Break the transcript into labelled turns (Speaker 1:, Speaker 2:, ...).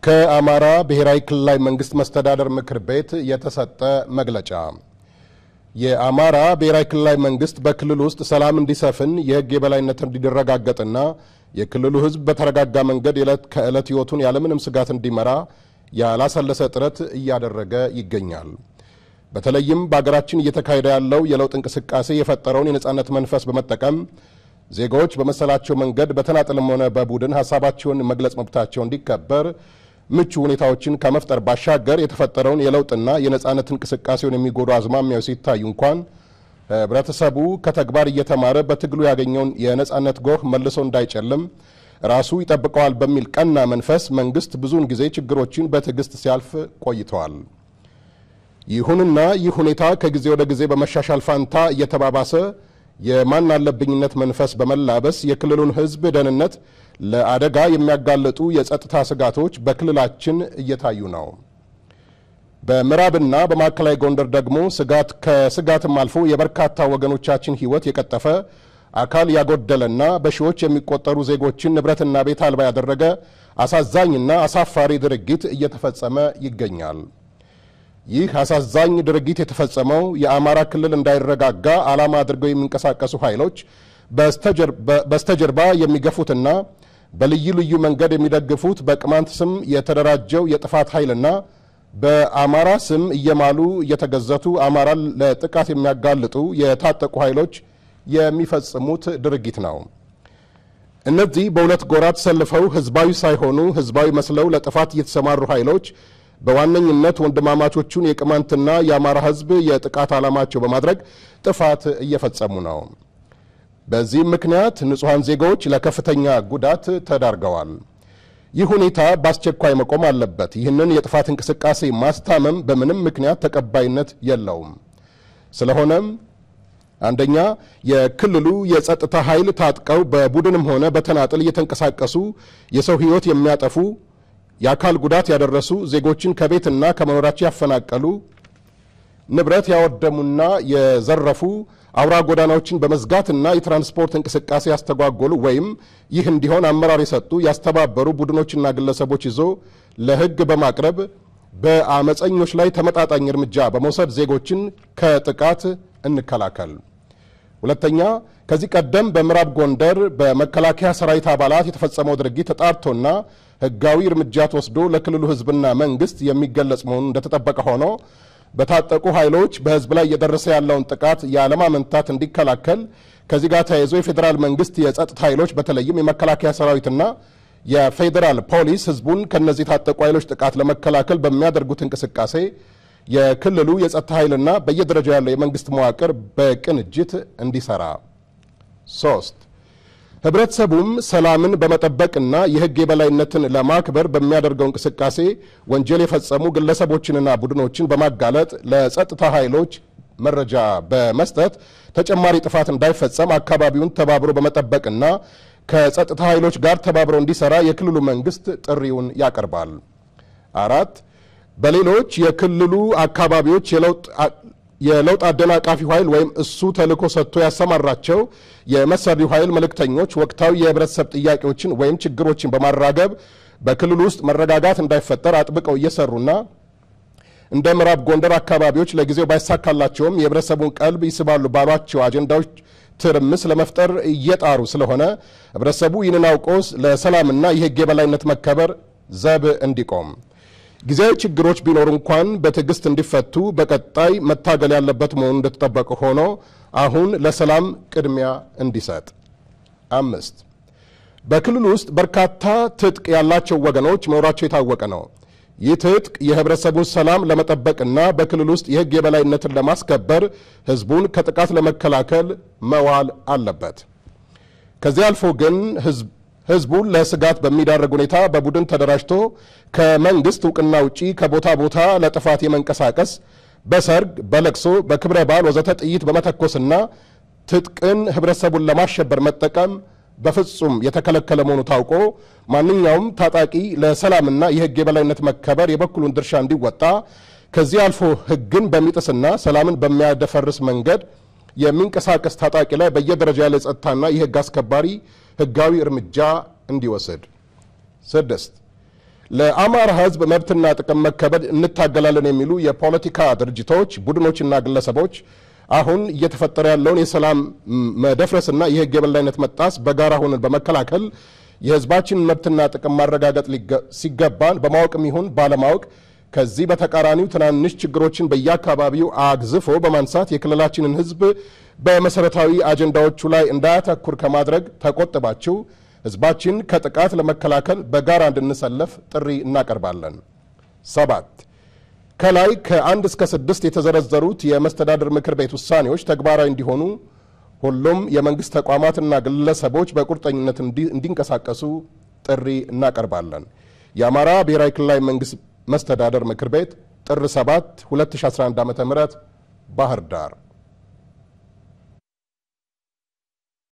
Speaker 1: ከአማራ ብሔራዊ ክልላዊ መንግስት መስተዳደር ምክር ቤት የተሰጠ መግለጫ። የአማራ ብሔራዊ ክልላዊ መንግስት በክልሉ ውስጥ ሰላም እንዲሰፍን የሕግ የበላይነት እንዲረጋገጥና የክልሉ ሕዝብ በተረጋጋ መንገድ የዕለት ከዕለት ሕይወቱን ያለምንም ስጋት እንዲመራ ያላሰለሰ ጥረት እያደረገ ይገኛል። በተለይም በሀገራችን እየተካሄደ ያለው የለውጥ እንቅስቃሴ የፈጠረውን የነጻነት መንፈስ በመጠቀም ዜጋዎች በመሰላቸው መንገድ በተናጥልም ሆነ በቡድን ሀሳባቸውን መግለጽ መብታቸው እንዲከበር ምቹ ሁኔታዎችን ከመፍጠር ባሻገር የተፈጠረውን የለውጥና የነጻነት እንቅስቃሴውን የሚጎዱ አዝማሚያዎች ሲታዩ እንኳን ህብረተሰቡ ከተግባር እየተማረ በትግሉ ያገኘውን የነጻነት ጎህ መልሶ እንዳይጨልም ራሱ ይጠብቀዋል በሚል ቀና መንፈስ መንግስት ብዙውን ጊዜ ችግሮችን በትዕግስት ሲያልፍ ቆይተዋል። ይሁንና ይህ ሁኔታ ከጊዜ ወደ ጊዜ በመሻሻል ፋንታ እየተባባሰ የማን አለብኝነት መንፈስ በመላበስ የክልሉን ህዝብ ደህንነት ለአደጋ የሚያጋልጡ የጸጥታ ስጋቶች በክልላችን እየታዩ ነው። በምዕራብና በማዕከላዊ ጎንደር ደግሞ ስጋት ከስጋትም አልፎ የበርካታ ወገኖቻችን ህይወት የቀጠፈ አካል ያጎደለና በሺዎች የሚቆጠሩ ዜጎችን ንብረትና ቤት አልባ ያደረገ አሳዛኝና አሳፋሪ ድርጊት እየተፈጸመ ይገኛል። ይህ አሳዛኝ ድርጊት የተፈጸመው የአማራ ክልል እንዳይረጋጋ ዓላማ አድርገው የሚንቀሳቀሱ ኃይሎች በስተጀርባ የሚገፉትና በልዩ ልዩ መንገድ የሚደግፉት በቅማንት ስም የተደራጀው የጥፋት ኃይልና በአማራ ስም እየማሉ እየተገዘቱ አማራን ለጥቃት የሚያጋልጡ የታጠቁ ኃይሎች የሚፈጽሙት ድርጊት ነው። እነዚህ በሁለት ጎራ ተሰልፈው ህዝባዊ ሳይሆኑ ህዝባዊ መስለው ለጥፋት የተሰማሩ ኃይሎች በዋነኝነት ወንድማማቾቹን የቅማንትና የአማራ ህዝብ የጥቃት ዓላማቸው በማድረግ ጥፋት እየፈጸሙ ነው። በዚህም ምክንያት ንጹሐን ዜጋዎች ለከፍተኛ ጉዳት ተዳርገዋል። ይህ ሁኔታ በአስቸኳይ መቆም አለበት። ይህንን የጥፋት እንቅስቃሴ ማስታመም በምንም ምክንያት ተቀባይነት የለውም። ስለሆነም አንደኛ የክልሉ የጸጥታ ኃይል ታጥቀው በቡድንም ሆነ በተናጥል እየተንቀሳቀሱ የሰው ህይወት የሚያጠፉ የአካል ጉዳት ያደረሱ ዜጎችን ከቤትና ከመኖራቸው ያፈናቀሉ ንብረት ያወደሙና የዘረፉ አውራ ጎዳናዎችን በመዝጋትና የትራንስፖርት እንቅስቃሴ ያስተጓጎሉ ወይም ይህ እንዲሆን አመራር የሰጡ ያስተባበሩ ቡድኖችና ግለሰቦች ይዞ ለህግ በማቅረብ በአመፀኞች ላይ ተመጣጣኝ እርምጃ በመውሰድ ዜጎችን ከጥቃት እንከላከል። ሁለተኛ ከዚህ ቀደም በምዕራብ ጎንደር በመከላከያ ሰራዊት አባላት የተፈጸመው ድርጊት ተጣርቶና ህጋዊ እርምጃ ተወስዶ ለክልሉ ህዝብና መንግስት የሚገለጽ መሆኑ እንደተጠበቀ ሆኖ በታጠቁ ኃይሎች በህዝብ ላይ እየደረሰ ያለውን ጥቃት ያለማመንታት እንዲከላከል ከዚህ ጋር ተያይዞ የፌዴራል መንግስት የጸጥታ ኃይሎች በተለይም የመከላከያ ሰራዊትና የፌዴራል ፖሊስ ህዝቡን ከነዚህ የታጠቁ ኃይሎች ጥቃት ለመከላከል በሚያደርጉት እንቅስቃሴ የክልሉ የጸጥታ ኃይልና በየደረጃው ያለው የመንግስት መዋቅር በቅንጅት እንዲሰራ። ሶስት ህብረተሰቡም ሰላምን በመጠበቅና የህግ የበላይነትን ለማክበር በሚያደርገው እንቅስቃሴ ወንጀል የፈጸሙ ግለሰቦችንና ቡድኖችን በማጋለጥ ለጸጥታ ኃይሎች መረጃ በመስጠት ተጨማሪ ጥፋት እንዳይፈጸም አካባቢውን ተባብሮ በመጠበቅና ከጸጥታ ኃይሎች ጋር ተባብሮ እንዲሰራ የክልሉ መንግስት ጥሪውን ያቀርባል። አራት በሌሎች የክልሉ አካባቢዎች የለውጥ አደናቃፊው ኃይል ወይም እሱ ተልዕኮ ሰጥቶ ያሰማራቸው የመሰሪው ኃይል መልእክተኞች ወቅታዊ የህብረተሰብ ጥያቄዎችን ወይም ችግሮችን በማራገብ በክልሉ ውስጥ መረጋጋት እንዳይፈጠር አጥብቀው እየሰሩና እንደ ምዕራብ ጎንደር አካባቢዎች ለጊዜው ባይሳካላቸውም የህብረተሰቡን ቀልብ ይስባሉ ባሏቸው አጀንዳዎች ትርምስ ለመፍጠር እየጣሩ ስለሆነ ህብረተሰቡ ይህንን አውቆ ለሰላምና የህግ የበላይነት መከበር ዘብ እንዲቆም ጊዜያዊ ችግሮች ቢኖሩ እንኳን በትዕግስት እንዲፈቱ በቀጣይ መታገል ያለበት መሆኑ እንደተጠበቀ ሆኖ አሁን ለሰላም ቅድሚያ እንዲሰጥ። አምስት በክልሉ ውስጥ በርካታ ትጥቅ ያላቸው ወገኖች መኖራቸው የታወቀ ነው። ይህ ትጥቅ የህብረተሰቡን ሰላም ለመጠበቅና በክልል ውስጥ የህግ የበላይነትን ለማስከበር ህዝቡን ከጥቃት ለመከላከል መዋል አለበት። ከዚህ አልፎ ግን ህዝቡን ለስጋት በሚዳርግ ሁኔታ በቡድን ተደራጅቶ ከመንግስት እውቅና ውጪ ከቦታ ቦታ ለጥፋት የመንቀሳቀስ በሰርግ፣ በለቅሶ፣ በክብረ በዓል ወዘተ ጥይት በመተኮስና ትጥቅን ህብረተሰቡን ለማሸበር መጠቀም በፍጹም የተከለከለ መሆኑ ታውቆ ማንኛውም ታጣቂ ለሰላምና የህግ የበላይነት መከበር የበኩሉን ድርሻ እንዲወጣ ከዚህ አልፎ ህግን በሚጥስና ሰላምን በሚያደፈርስ መንገድ የሚንቀሳቀስ ታጣቂ ላይ በየደረጃ ያለ የጸጥታና የህግ አስከባሪ ህጋዊ እርምጃ እንዲወስድ። ስድስት ለአማራ ሕዝብ መብትና ጥቅም መከበድ እንታገላለን የሚሉ የፖለቲካ ድርጅቶች፣ ቡድኖችና ግለሰቦች አሁን እየተፈጠረ ያለውን የሰላም መደፍረስና የሕግ የበላይነት መጣስ በጋራ ሆነን በመከላከል የሕዝባችንን መብትና ጥቅም ማረጋገጥ ሲገባን በማወቅም ይሁን ባለማወቅ ከዚህ በተቃራኒው ትናንሽ ችግሮችን በየአካባቢው አግዝፎ በማንሳት የክልላችንን ሕዝብ በመሰረታዊ አጀንዳዎቹ ላይ እንዳያተኩር ከማድረግ ተቆጥባችሁ ሕዝባችን ከጥቃት ለመከላከል በጋራ እንድንሰለፍ ጥሪ እናቀርባለን። ሰባት ከላይ ከአንድ እስከ ስድስት የተዘረዘሩት የመስተዳድር ምክር ቤት ውሳኔዎች ተግባራዊ እንዲሆኑ ሁሉም የመንግስት ተቋማትና ግለሰቦች በቁርጠኝነት እንዲንቀሳቀሱ ጥሪ እናቀርባለን። የአማራ ብሔራዊ ክልላዊ መንግስት መስተዳደር ምክር ቤት ጥር 7 2011 ዓ.ም ባህር ዳር